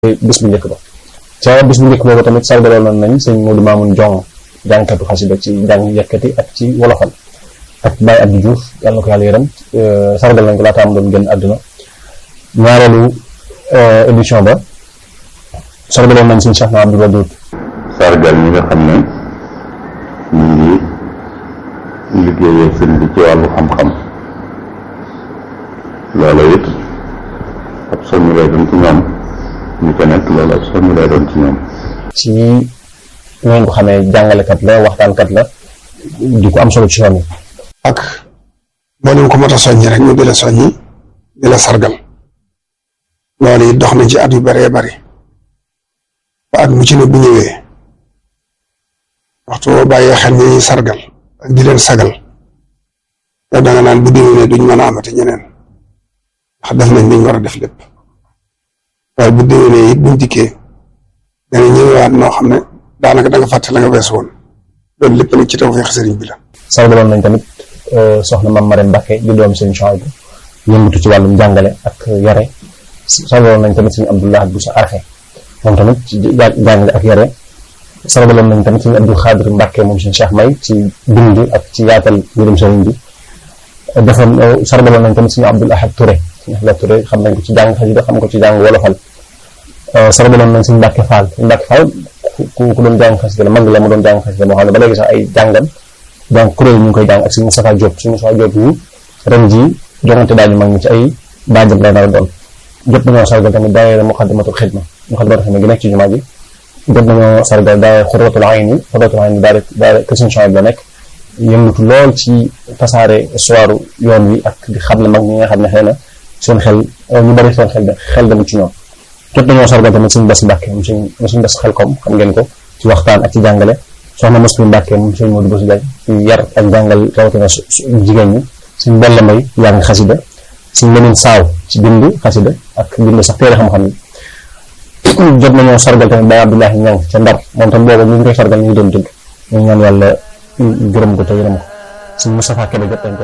bis bu njëkk ba ca bis bu njëkk boobu tamit sargaloon nañ sëñ Modou Mamoun Jong jàngkatu xasida ci jàng yëkkati ak ci wolofal ak Baye Abdou Diouf yàlla na ko yàlla yërëm sargal nañ ko laata am doon génn àdduna ñaareelu édition ba sargaloon nañ sëñ Cheikh na Abdou Wadoud sargal ñi nga xam ne ñu ngi liggéeyee sëñ bi ci wàllu xam-xam loola it ab soñu lay doon ci ñoom ñu ko nekk loolu ab soñu lay doon ci ñoom ci ngeen ko xamee jàngalekat la waxtaankat la di ko am solo ci yoon yi ak mboolem ko mot a soññi rek ñu di la soññi di la sargal loolu it dox na ci at yu bëree bëri ba at mu ci ne bu ñëwee waxtu boo bàyyee xel ñi ñuy sargal ak di leen sagal yow da nga naan bu déwénee duñ mën a amati ñeneen ndax def nañ liñ war a def lépp waaye bu déwénee it buñ dikkee dana ñëwaat noo xam ne daanaka da nga fàtte la nga wees woon loolu lépp nag ci tawfeex sëriñ bi la. sargaloon nañ tamit soxna Mame Marème Mbacké di doom sëñ Chouaïbou yëngatu ci wàllum jàngale ak yare sargaloon nañ tamit sëñ Abdoulaye Boussa Arxe moom tamit ci jàngale ak yare sargaloon nañ tamit sëñ Abdou Khadir Mbacké moom sëñ Cheikh May ci bind ak ci yaatal mbirum sëriñ bi defoon sargaloon nañ tamit sëñ Abdoul Ahad Touré sëñ Ahad Touré xam nañ ko ci jàng xasida xam ko ci jàng wolofal sargaloon nañ sëñ Mbacké Fall sëñ Mbacké Fall ku ku doon jàng xasida la mag la mu doon jàng xasida moo xam ne ba léegi sax ay jàngam donc kuréel ñu ngi koy jàng ak sëñ Moustapha Diop sëñ Moustapha Diop yi ren jii joŋante daañu mag ñi ci ay baajam lay nar a doon jot nañoo sargal tamit daayira Muxaddamatul Xidma Muxaddamatul Xidma gi nekk ci jumaa ji jot nañoo sargal daayira Xurratul Ayni Xurratul Ayni daayira daayira kër sëñ Chouaïbou la nekk yëngatu lool ci tasaare histoire yoon wi ak di xam ne mag ñi nga xam ne xëy na seen xel ñu bari seen xel xel demul ci ñoom jot nañoo sargal tamit sëñ Bass Mbàkke moom sëñ sëñ Bass Xelkom xam ngeen ko ci waxtaan ak ci jàngale soxna Muslim Mbàkke moom sëñ Modou Bass Diagne ci yar ak jàngal rawatina jigéen ñi sëñ Balla Mbay jàng xasida sëñ Lemin Saaw ci bind xasida ak bind sax téere xam-xam yi jot nañoo sargal tamit Baye Abdoulahi Ñang ca Ndar moom tam booba ñu ngi koy sargal ñu ngi doon dund ñu ñaan yàlla gërëm ko te yërëm ko sëñ Moustapha Kébé jot nañ ko